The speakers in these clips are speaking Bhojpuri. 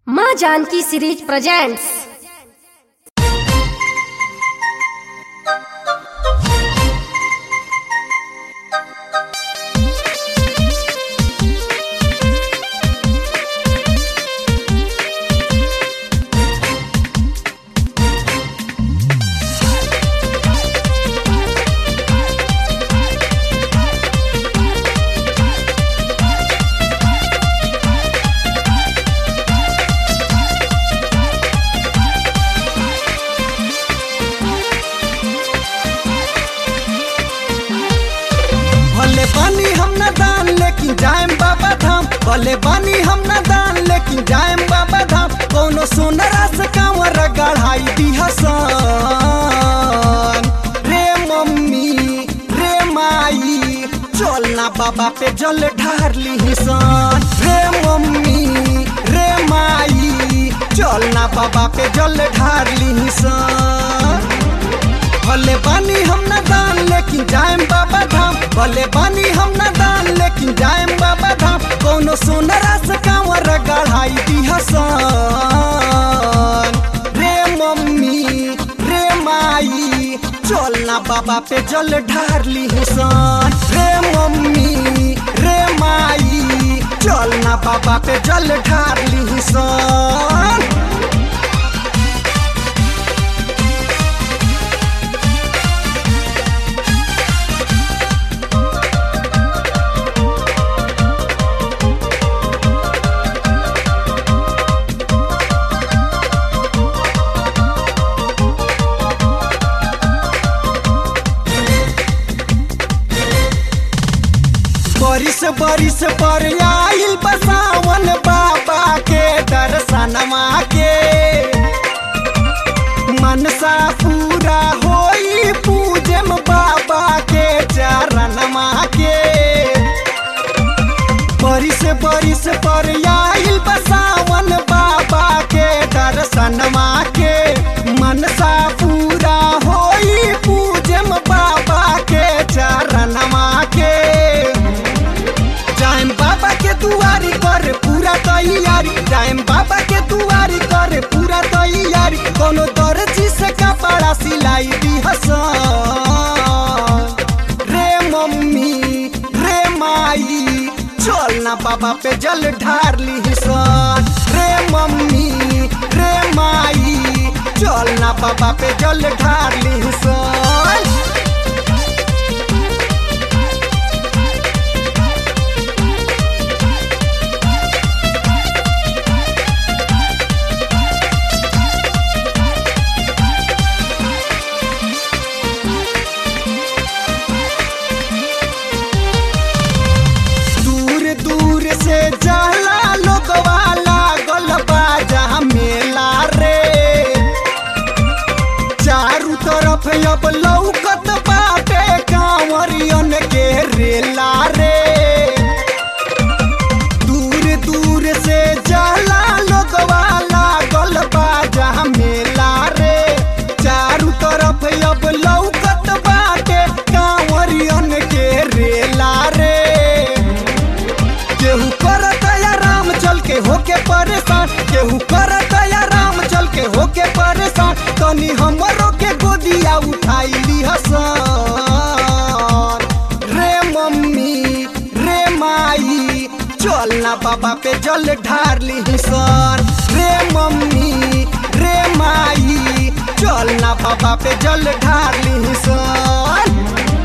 माँ जानकी सीरीज प्रेजेंट्स भले बानी हम न दान लेकिन जाएम बाबा धाम भले बानी हम न दान लेकिन जाएम बाबा धाम कोनो सोनरा से कांवर गढ़ाई दी हसन रे मम्मी रे माई चल ना बाबा पे जल ढार ली सन रे मम्मी रे माई चल ना बाबा पे जल ढार ली सन भले बानी हम न दान लेकिन जाएम बाबा धाम भले बानी हम न दान लेकिन जाएम बाबा धाम कोनो सोनरा से कांवर गढ़ाई दी हसन रे मम्मी रे माई चल ना बाबा पे जल ढार ली सन रे मम्मी रे माई चल ना बाबा पे जल ढार ली सन बरिस बरिस पर आइल बसावन बाबा के दर्शनमा के मनसा पूरा होई पूजम बाबा के चरणमा के बरिस बरिस पर आइल बसावन बाबा के दर्शनमा के मनसा पूरा होई पूजम बाबा के चरणमा के जाएम बाबा के दुआरी कर पूरा तैयारी जाएम बाबा के दुआरी कर पूरा तैयारी कोनो दर्जी से कपड़ा सिलाई दी हसन रे मम्मी रे माई चल ना बाबा पे जल ढार ली सन रे मम्मी रे माई चल ना बाबा पे जल ढार ली सन दूर दूर से जाला लोगवा लागल बाजा मेला रे चारू तरफ अब लौकत बाटे कांवरियन के रेला रे दूर दूर से जाला लोगवा लागल बाजा मेला रे चारू तरफ अब लौकत बाटे कांवरियन के रेला रे केहू करत राम चल के होके परेशान केहू करत राम चल के होके परेशान तनी हमरो के गोदिया उठाई ली हसन रे मम्मी रे माई चल ना बाबा पे जल ढार ली सन रे मम्मी रे माई चल ना बाबा पे जल ढार ली सन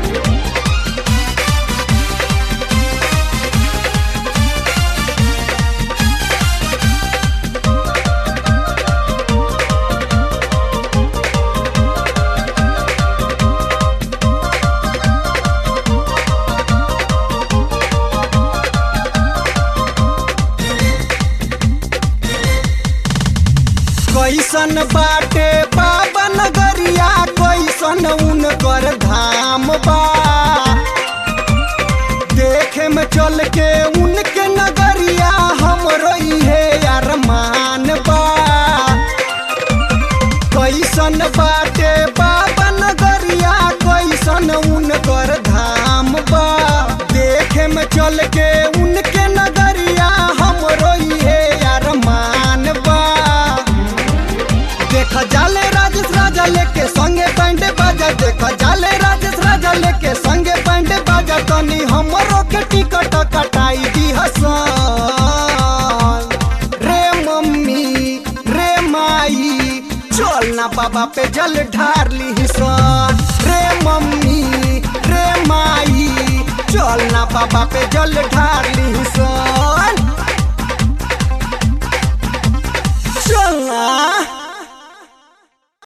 कैसन बाटे बाबा नगरिया कैसन उनकर धाम बा देखे में चल के उनके नगरिया हमरो इहे अरमान बा कैसन बाटे बाबा नगरिया कैसन उनकर धाम बा देखे में चल के उनके नगरिया हमरो इहे अरमान बा देख जाले राजेश राजा लेके संगे बैंड बाजा तनी हमरो के टिकट कटाई दी हसन रे मम्मी रे माई चल ना बाबा पे जल ढार ली सन रे मम्मी रे माई चल ना बाबा पे जल ढार ली सन चल ना